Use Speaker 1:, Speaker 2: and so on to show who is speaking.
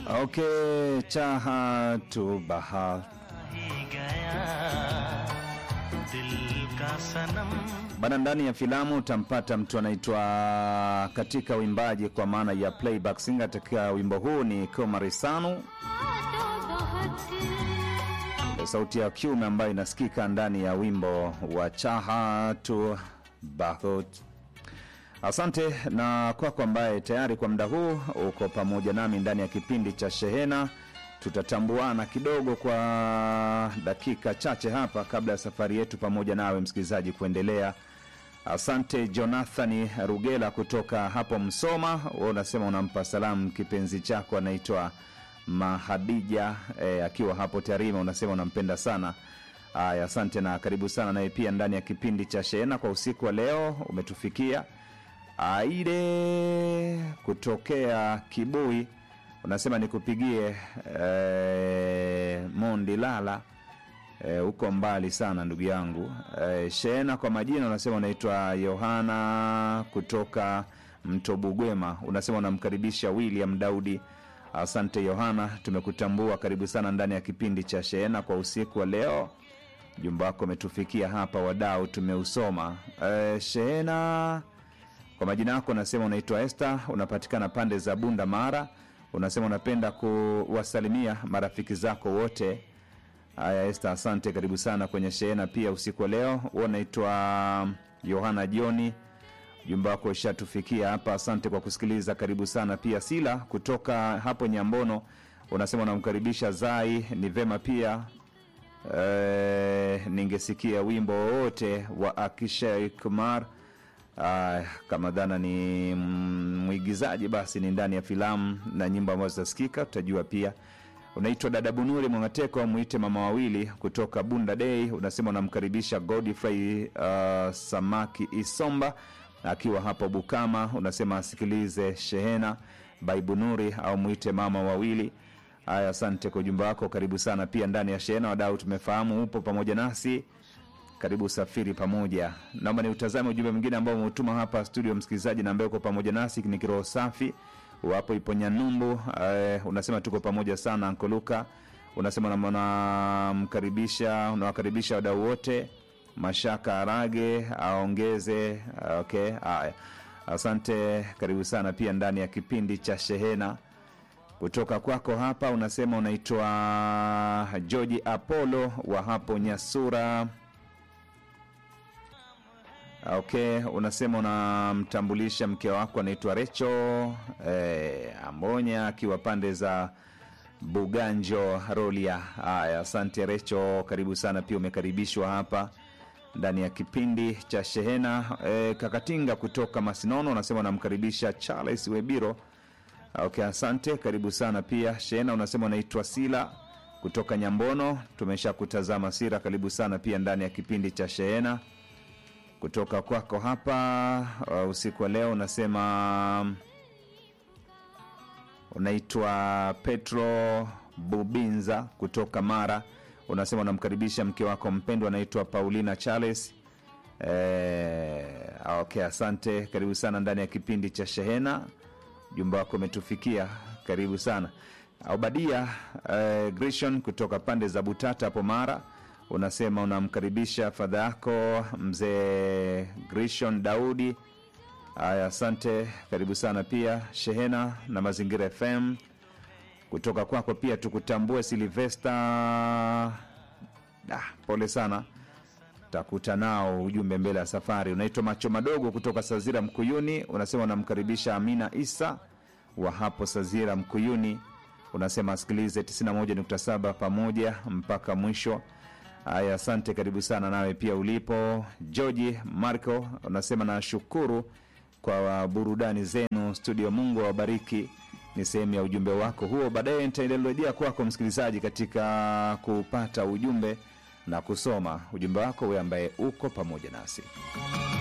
Speaker 1: Okay, चाहा तो बहा
Speaker 2: ही गया दिल का सनम
Speaker 1: bana. Ndani ya filamu utampata mtu anaitwa katika uimbaji kwa maana ya playback singer. Katika wimbo huu ni Komarisanu, sauti ya kiume ambayo inasikika ndani ya wimbo wa chaha tu bahut. Asante na kwako ambaye tayari kwa muda huu uko pamoja nami ndani ya kipindi cha Shehena. Tutatambuana kidogo kwa dakika chache hapa kabla ya safari yetu pamoja nawe msikilizaji kuendelea. Asante Jonathani Rugela kutoka hapo Msoma, wewe unasema unampa salamu kipenzi chako anaitwa Mahadija eh, akiwa hapo Tarima, unasema unampenda sana. Aya, asante na karibu sana naye pia ndani ya kipindi cha Shehena kwa usiku wa leo umetufikia. Aide kutokea Kibui unasema nikupigie eh, Mondi Lala huko eh, mbali sana ndugu yangu eh, Shehena kwa majina unasema unaitwa Yohana kutoka Mtobugwema, unasema unamkaribisha William Daudi. Asante Yohana, tumekutambua. Karibu sana ndani ya kipindi cha Shehena kwa usiku wa leo. Jumba wako umetufikia hapa, wadau tumeusoma. Eh, Shehena kwa majina yako unasema unaitwa Esther, unapatikana pande za Bunda Mara. Unasema unapenda kuwasalimia marafiki zako wote. Haya Esther, asante, karibu sana kwenye Shehena pia usiku wa leo. Wewe unaitwa Yohana Joni, jumba wako ishatufikia hapa, asante kwa kusikiliza, karibu sana pia. Sila kutoka hapo Nyambono unasema unamkaribisha Zai, ni vema pia eh, ningesikia wimbo wowote wa Akishay Kumar. Ah, kama dhana ni mwigizaji basi ni ndani ya filamu na nyimbo ambazo zitasikika tutajua pia. Unaitwa dada Bunuri Mwangateko, mwite mama wawili kutoka Bunda Day. Unasema unamkaribisha Godfrey uh, Samaki Isomba akiwa hapo Bukama. Unasema asikilize Shehena by Bunuri au mwite mama wawili. Haya, asante kwa ujumbe wako, karibu sana pia ndani ya Shehena. Wadau, tumefahamu upo pamoja nasi karibu usafiri pamoja. Naomba ni utazame ujumbe mwingine ambao umeutuma hapa studio, msikilizaji na ambaye uko pamoja nasi ni kiroho safi wapo ipo Nyanumbu. Uh, unasema tuko pamoja sana Ankoluka, unasema unamkaribisha unawakaribisha wadau wote. Mashaka Arage aongeze. Okay, haya, asante, karibu sana pia ndani ya kipindi cha Shehena kutoka kwako hapa. Unasema unaitwa George Apollo wa hapo Nyasura. Okay, unasema unamtambulisha mke wako anaitwa Recho eh, Ambonya akiwa pande za Buganjo Rolia. Haya, asante Recho, karibu sana pia, umekaribishwa hapa ndani ya kipindi cha Shehena. Eh, Kakatinga kutoka Masinono unasema unamkaribisha Charles Webiro. Okay, asante, karibu sana pia Shehena. Unasema unaitwa Sila kutoka Nyambono, tumesha kutazama Sira, karibu sana pia ndani ya kipindi cha Shehena kutoka kwako hapa uh, usiku wa leo unasema unaitwa Petro Bubinza kutoka Mara. Unasema unamkaribisha mke wako mpendwa anaitwa Paulina Charles. Eh, okay, asante, karibu sana ndani ya kipindi cha Shehena. Jumba wako umetufikia, karibu sana. Obadia eh, Grishon kutoka pande za Butata hapo Mara unasema unamkaribisha fadha yako mzee Grishon Daudi. Haya, asante, karibu sana pia Shehena na Mazingira FM. Kutoka kwako pia tukutambue Silvesta. Da, pole sana, takuta nao ujumbe mbele ya safari. Unaitwa Macho Madogo kutoka Sazira Mkuyuni, unasema unamkaribisha Amina Isa wa hapo Sazira Mkuyuni. Unasema asikilize 91.7 pamoja mpaka mwisho. Haya, asante, karibu sana nawe pia ulipo. Georgi Marco unasema nashukuru kwa burudani zenu studio, Mungu awabariki. Ni sehemu ya ujumbe wako huo. Baadaye nitaendelea kwako msikilizaji, katika kupata ujumbe na kusoma ujumbe wako, wewe ambaye uko pamoja nasi.